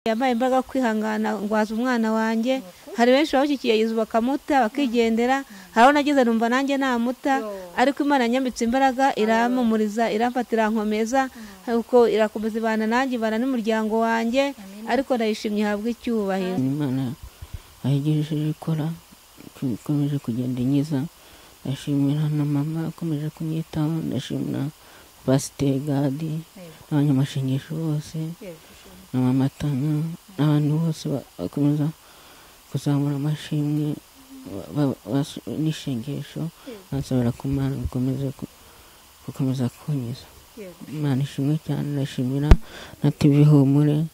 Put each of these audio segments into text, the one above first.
yabaye imbaraga kwihangana ngwaza umwana wanjye hari benshi bawushyikiye Yezu bakamuta bakigendera hari aho nageze numva nanjye namuta ariko imana yanyambitse imbaraga irampumuriza iramfata irankomeza uko irakomeza ibana nanjye ibana n'umuryango wanjye ariko ndayishimye ihabwa icyubahiro imana ayigejeje ikora ikomeje kugenda inkiza ndashimira na mama ukomeje kunyitaho ndashimira pasiteri gadi n'abanyamashengesho bose n'amamatanya n'abantu bose bakomeza kuzamura amashimwe n'ishengesho bansabira ku mana gukomeza kunyuza imana ishimwe cyane ndashimira na tivi humure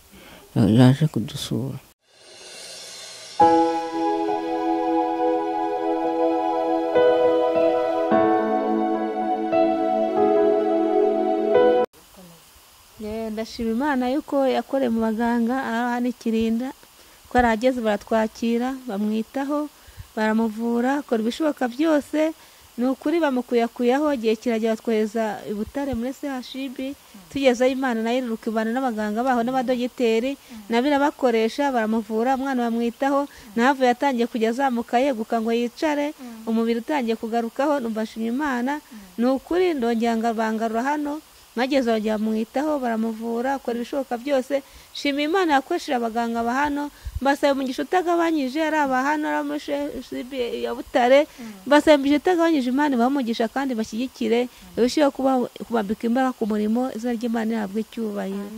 yaje kudusura ndashima imana yuko yakoreye mu baganga aha n'ikirinda ko arahageze baratwakira bamwitaho baramuvura akora ibishoboka byose ni ukuri bamukuyakuyaho igihe kiragera batwohereza i butare muri chib tugezeho imana nayo iriruka ibana n'abaganga baho n'abadogiteri nabo irabakoresha baramuvura umwana bamwitaho navuye atangiye kujya azamuka yeguka ngo yicare umubiri utangiye kugarukaho numva nshimye imana ni ukuri ndongera bangarura hano mageze bajya bamwitaho baramuvura akora ibishoboka byose shima imana yakoresheje abaganga ba hano mbasaba umugisha utagabanyije ari aba hano ari muri shibi ya butare mbasaba umugisha utagabanyije imana ibamugisha kandi bashyigikire irusheho kubambika imbaraga ku murimo izina ry'imana rihabwa icyubahiro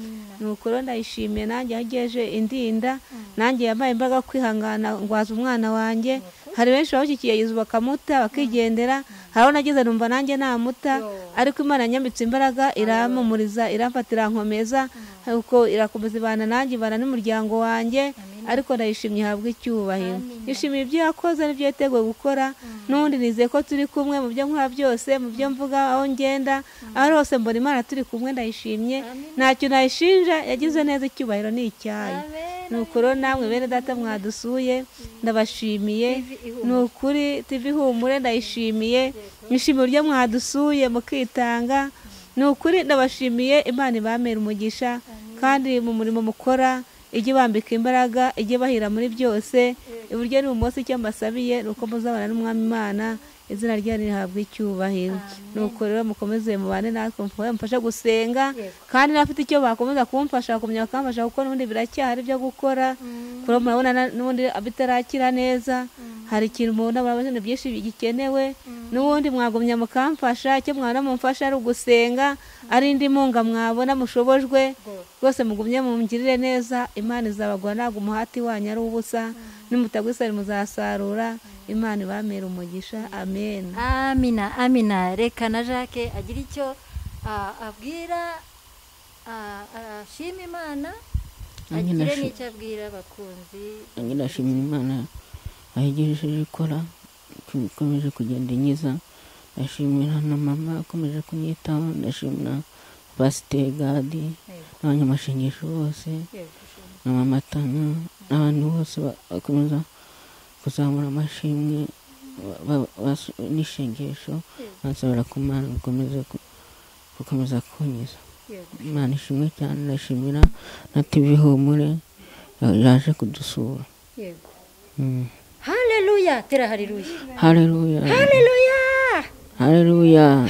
ni ukuri rero ndayishimiye nanjye yagejeje indinda nanjye yabaye imbaraga kwihangana ngwaza umwana wanjye hari benshi bawushyikiye Yezu bakamuta bakigendera hari aho nageze numva nanjye namuta ariko imana yanyambitse imbaraga irampumuriza iramfata irankomeza uko irakomeza ibana nanjye ibana n'umuryango wanjye ariko ndayishimye ihabwa icyubahiro yishimiye ibyo yakoze n'ibyo yateguwe gukora n'ubundi nizeye ko turi kumwe mu byo nkora byose mu byo mvuga aho ngenda aho hose mbona imana turi kumwe ndayishimye ntacyo nayishinja yagize neza icyubahiro ni icyayo ni ukuri namwe bene data mwadusuye ndabashimiye ni ukuri tivi humure ndayishimiye mwishimiye uburyo mwadusuye mukitanga ni ukuri ndabashimiye imana ibamera umugisha kandi mu murimo mukora ijye bambika imbaraga ijye bahira muri byose iburyo n'ibumoso icyo mbasabiye ni uko muzabana n'umwami imana izina ryanyu rihabwa icyubahiro ni uko rero mukomeze mubane natwe mufashe gusenga kandi n'abafite icyo bakomeza kumfasha bakomeza bakamfasha kuko n'ubundi biracyahari ibyo gukora kuko murabona n'ubundi bitarakira neza hari ikintu umuntu aba ibintu byinshi gikenewe n'ubundi mwagumya mukamfasha icyo mwabona mumfasha ari ugusenga ari indi munga mwabona mushobojwe rwose mugumye mungirire neza imana izabagwa ntabwo umuhati wanyu ari ubusa n'umutagwisari muzasarura imana ibamera umugisha amen amina amina reka na jacques agira icyo abwira ashima imana agire n'icyo abwira abakunzi nanjye ndashimira imana ayigejeje ikora ikomeje kugenda inkiza ndashimira na mama ukomeje kunyitaho ndashimira pasiteri gadi n'abanyamashengesho bose n'amamatanya n'abantu bose bakomeza kuzamura amashimwe n'ishengesho bansabira ku mana gukomeza kunyuza imana ishimwe cyane ndashimira na tivi humure yaje kudusura hareruya tera hareruya hareruya hareruya hareruya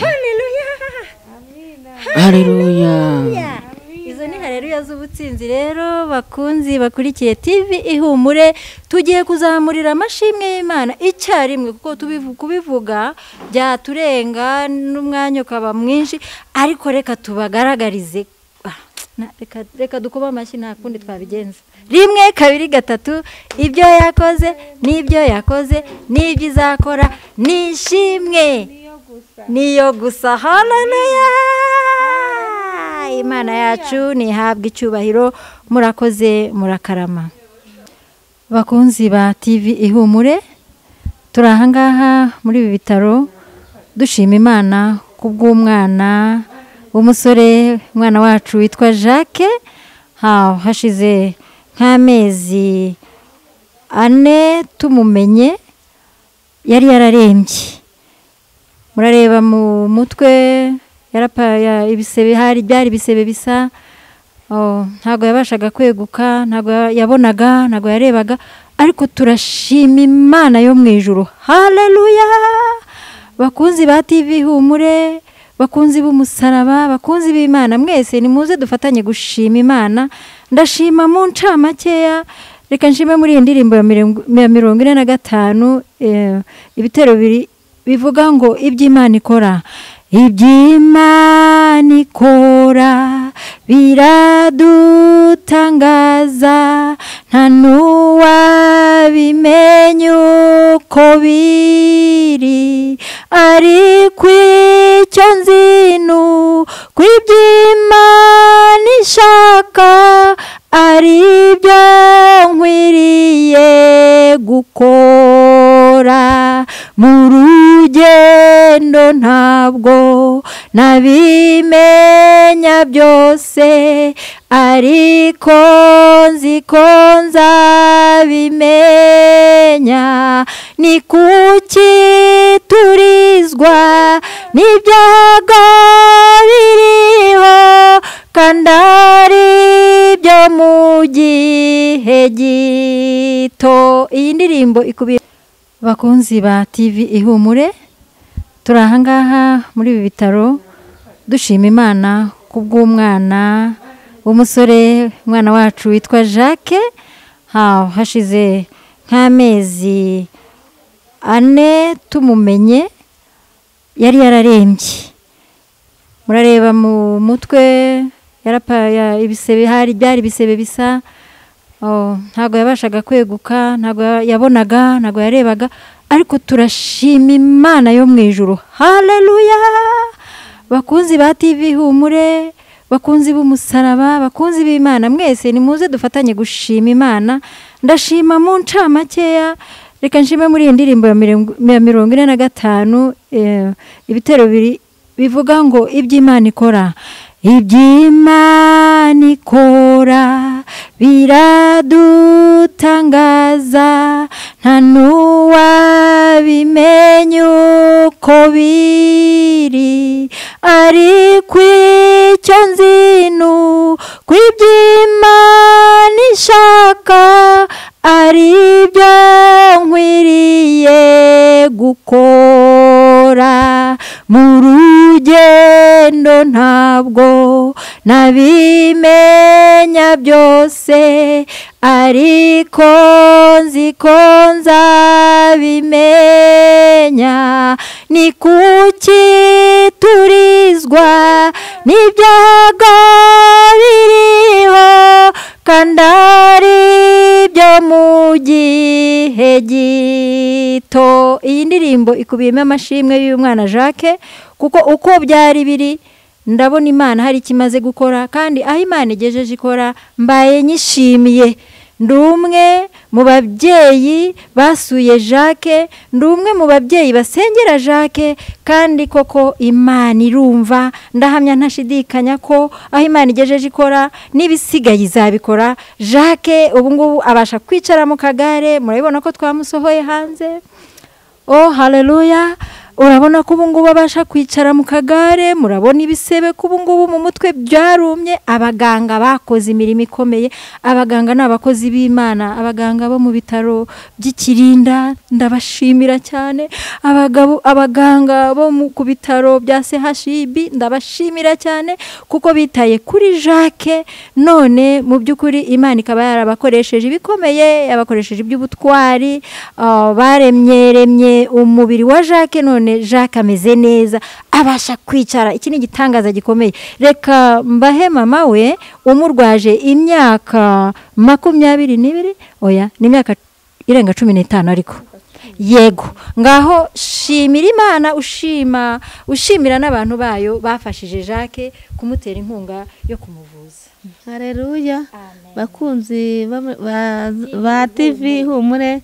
hareruya hareruya izo ni hareruya z'ubutsinzi rero bakunzi bakurikiye TV ihumure tugiye kuzamurira amashimwe y'imana icyarimwe kuko tubivu- kubivuga byaturenga n'umwanya ukaba mwinshi ariko reka tubagaragarize Ah, na- reka- reka dukube amashyi nta kundi twabigenza rimwe kabiri gatatu ibyo yakoze n'ibyo yakoze n'ibyo izakora nishimwe niyo gusa haleluya imana yacu ntihabwe icyubahiro murakoze murakarama bakunzi ba tivi ihumure turi ahangaha muri ibi bitaro dushima imana ku bw'umwana w'umusore umwana wacu witwa jacques ha- hashize nk'amezi ane tumumenye yari yararembye murareba mu mutwe yarapa- ya- ibisebe hari byari ibisebe bisa ntabwo yabashaga kweguka ntabwo yabonaga ntabwo yarebaga ariko turashima imana yo mu ijoro hareruya bakunzi ba tivi humure bakunzi b'umusaraba bakunzi b'imana mwese ni muze dufatanye gushima imana ndashima mu ncamakeya reka nshime muri iyi ndirimbo ya mirongo ine na gatanu ibitero biri bivuga ngo iby'imana ikora iby'imana ikora biradutangaza nta n'uwabimenya uko biri ariko icyo nzi ni uko iby'imana ishaka ari byo nkwiriye gukora mu rugendo ntabwo nabimenya byose ariko nzi ko nzabimenya ni kuki turizwa n'ibyago biriho kandi ari byo mu gihe gito iyi ndirimbo ikubiye bakunzi ba tivi ihumure turi ahangaha muri ibi bitaro dushima imana ku bw'umwana w'umusore umwana wacu witwa jacques hashize nk'amezi ane tumumenye yari yararembye murareba mu mutwe ibisebe hari byari ibisebe bisa ntabwo yabashaga kweguka ntabwo yabonaga ntabwo yarebaga ariko turashima imana yo mu ijoro hareruya bakunzi ba tivi humure bakunzi b'umusaraba bakunzi b'imana mwese ni muze dufatanye gushima imana ndashima mu ncamakeya reka nshime muri iyi ndirimbo ya mirongo ine na gatanu ibitero bivuga ngo iby'imana ikora iby'imana ikora biradutangaza nta n'uwabimenya uko biri ariko icyo nzi ni uko iby'imana ishaka ari byo nkwiriye gukora mu rugendo ntabwo nabimenya byose ariko nzi ko nzabimenya ni kuki turizwa n'ibyago biriho kandi ari byo mu gihe gito iyi ndirimbo ikubiyemo amashimwe y'umwana jacques kuko uko byari biri ndabona imana hari icyo imaze gukora kandi aho imana igejeje ikora mbaye nyishimiye ndi umwe mu babyeyi basuye jacques ndi umwe mu babyeyi basengera jacques kandi koko imana irumva ndahamya ntashidikanya ko aho imana igejeje ikora n'ibisigaye izabikora jacques ubu ngubu abasha kwicara mu kagare murabibona ko twamusohoye hanze oh hareruya urabona ko ubungubu abasha kwicara mu kagare murabona ibisebe ko ubungubu mu mutwe byarumye abaganga bakoze imirimo ikomeye abaganga ni abakozi b'imana abaganga bo mu bitaro by'ikirinda ndabashimira cyane abagabo abaganga bo ku bitaro bya chib ndabashimira cyane kuko bitaye kuri jacques none mu by'ukuri imana ikaba yarabakoresheje ibikomeye yabakoresheje iby'ubutwari baremyeremye umubiri wa jacques none jacques ameze neza abasha kwicara iki ni igitangaza gikomeye reka mbahe mama we umurwaje imyaka makumyabiri n'ibiri oya ni imyaka irenga cumi n'itanu ariko yego ngaho shimira imana ushima ushimira n'abantu bayo bafashije jacques kumutera inkunga yo kumuvuza hareruya bakunzi ba tivi humure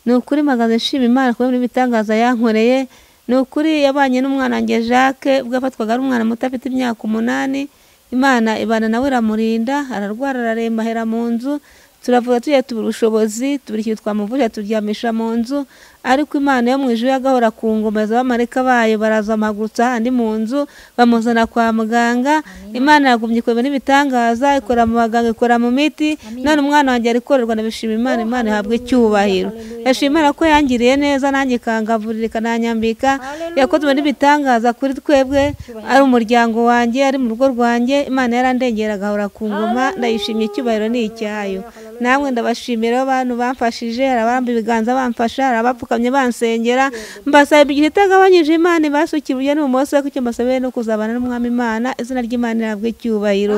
ni ukuri magaze nshima imana kubera ibitangaza yankoreye ni ukuri yabanye n'umwana wanjye jacques ubwo yafatwaga ari umwana muto afite imyaka umunani imana ibana nawe iramurinda ararwara araremba ahera mu nzu turavuga tugiye tubura ubushobozi tubura ikintu twamuvuje turyamisha mu nzu ariko imana yo mu ijuru agahora ku ngoma z'abamarika bayo baraza amagurutsa ahandi mu nzu bamuzana kwa muganga imana yagumye ikorera n'ibitangaza ikora mu baganga ikora mu miti none umwana wanjye arikorerwa nabishima imana imana ihabwa icyubahiro yashima imana ko yangiriye neza nanjye ikangavurira ikananyambika yakozwe n'ibitangaza kuri twebwe ari umuryango wanjye ari mu rugo rwanjye imana yarandengera agahora ku ngoma ndayishimye icyubahiro ni icyayo namwe ndabashimira abantu bamfashije hari abamba ibiganza bamfasha hari abapfukamye bansengera mbasaba igihe itagabanyije imana ibasuka iburyo n'ibumoso ariko icyo mbasabiye ni ukuzabana n'umwami imana izina ry'imana rihabwa icyubahiro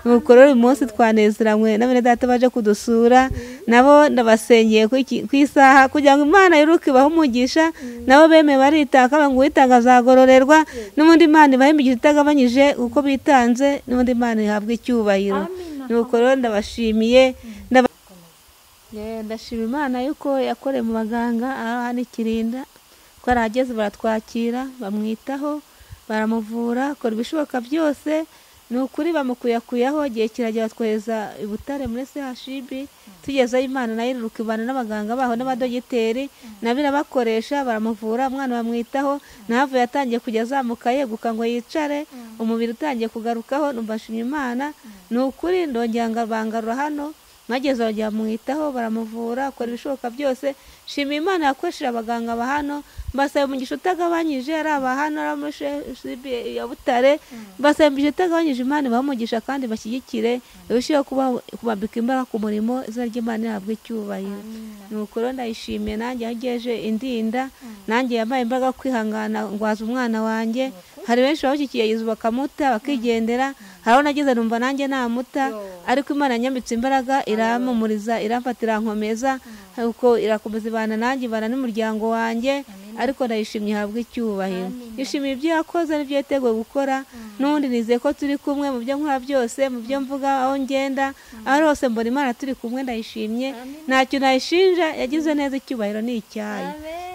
nuko rero uyu munsi twanezeranywe na bene data baje kudusura nabo ndabasengeye ku isaha kugira ngo imana yiruke ibahe umugisha nabo bemeye baritaka ngo uwitanga azagororerwa n'ubundi imana ibahe imigisha itagabanyije kuko bitanze n'ubundi imana ihabwa icyubahiro nuko rero ndabashimiye ndashima imana yuko yakoreye mu baganga aha n'ikirinda ko arahageze baratwakira bamwitaho baramuvura akora ibishoboka byose ni ukuri bamukuyakuyaho igihe kiragira batwohereza i butare muri chib tugezeyo imana nayo iruka ibana n'abaganga baho n'abadogiteri nabo irabakoresha baramuvura umwana bamwitaho nahavuye atangiye kujya azamuka yeguka ngo yicare umubiri utangiye kugarukaho nshimye imana ni ukuri ndongera bangarura hano mageze bamwitaho baramuvura akora ibishoboka byose shima imana yakoresheje abaganga ba hano mbasaba umugisha utagabanyije ari abahano ari amashibi ya butare mbasaba umugisha utagabanyije imana ibamugisha kandi bashyigikire irusheho kubambika imbaraga ku murimo izina ry'imana ihabwa icyubahiro ni ukuri ndayishimiye nanjye aho igeje indinda nanjye yambaye imbaraga kwihangana ngwaza umwana wanjye hari benshi bamushyikiye yizu bakamuta bakigendera hari aho nageze numva nanjye namuta ariko imana yanyambitse imbaraga iramumuriza iramfata irankomeza uko irakomeza ibana nanjye ibana n'umuryango wanjye ariko ndayishimye ihabwa icyubahiro yishimiye ibyo yakoze n'ibyo yateguwe gukora n'ubundi nizeye ko turi kumwe mu byo nkora byose mu byo mvuga aho ngenda aho hose mbona imana turi kumwe ndayishimye nta kintu ayishinja yagize neza icyubahiro ni icyayi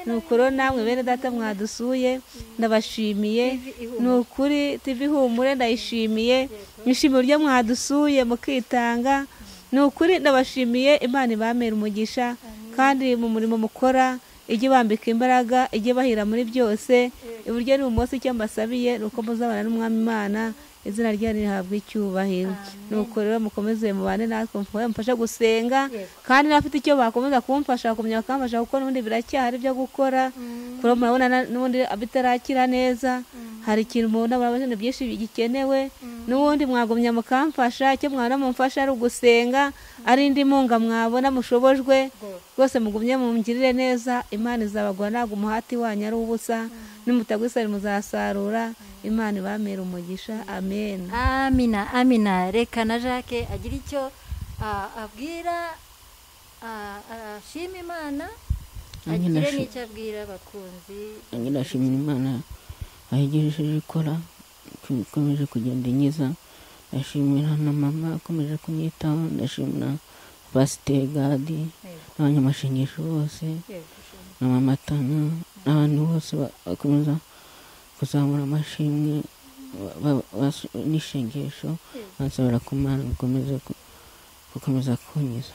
ni ukuri namwe bene data mwadusuye ndabashimiye ni ukuri tivi ihumure ndayishimiye nishimiye uburyo mwadusuye mukitanga ni ukuri ndabashimiye imana ibamera umugisha kandi mu murimo mukora ijye bambika imbaraga ijye bahira muri byose iburyo n'ibumoso icyo mbasabiye ni uko muzabana n'umwami imana izina ryanyu rihabwa icyubahiro nuko rero mukomeze mubane natwe mufashe gusenga kandi n'abafite icyo bakomeza kumfasha bakumenya bakamfasha kuko n'ubundi biracyahari ibyo gukora kuko murabona n'ubundi bitarakira neza hari ikintu mubona murabona byinshi gikenewe n'ubundi mwagumya mukamfasha icyo mwana mumfasha ari ugusenga ari indi munga mwabona mushobojwe rwose mugumye mungirire neza imana izabagura ntabwo umuhati wanyu ari ubusa n'umutagwisari muzasarura imana ibamera umugisha amen amina amina reka na jacques agira icyo abwira ashima imana agire n'icyo abwira abakunzi ndashimira imana ayigejeje ikora ikomeje kugenda inyiza ndashimira na mama akomeje kunyitaho ndashimira pasiteri gadi n'abanyamashingisho bose na mama tana n'abantu bose bakomeza kuzamura amashimwe n'ishengesho bansabira ku mana gukomeza kunyiza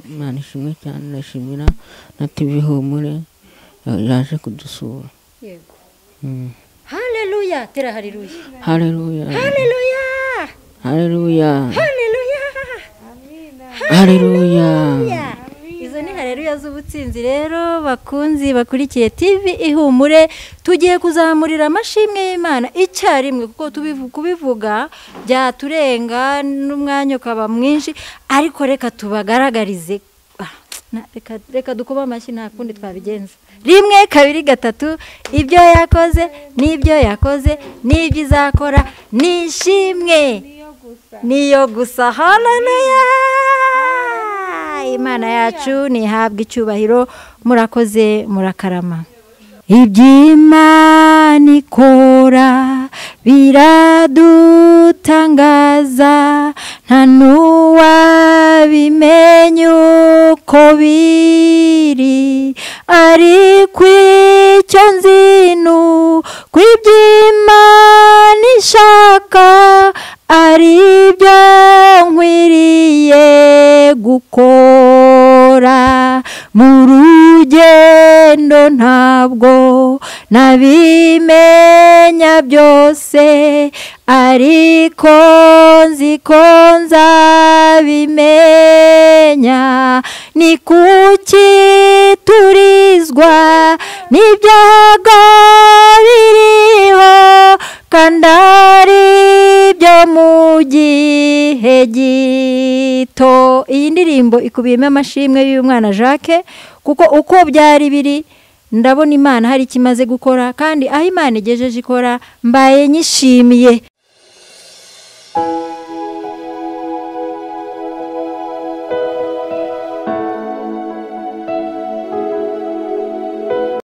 imana ishimwe cyane ndashimira na tivi ihumure yaje kudusura hareruya tera hareruya hareruya hareruya hareruya hareruya hareruya izo ni hareruya z'ubutsinzi rero bakunzi bakurikiye tivi ihumure tugiye kuzamurira amashimwe y'imana icyarimwe kuko tubivu- kubivuga byaturenga n'umwanya ukaba mwinshi ariko reka tubagaragarize Ah, na- reka- reka dukube amashyi nta kundi twabigenza rimwe kabiri gatatu ibyo yakoze n'ibyo yakoze n'ibyo izakora nishimwe niyo gusa haleluya imana yacu ntihabwe icyubahiro murakoze murakarama iby'imana ikora biradutangaza nta n'uwabimenya uko biri ariko icyo nzi ni uko iby'imana ishaka ari byo nkwiriye gukora mu rugendo ntabwo nabimenya byose ariko nzi ko nzabimenya ni kuki turizwa n'ibyago biriho kandi ari byo mu gihe gito iyi ndirimbo ikubiyemo amashimwe y'umwana jacques kuko uko byari biri ndabona imana hari icyo imaze gukora kandi aho imana igejeje ikora mbaye nyishimiye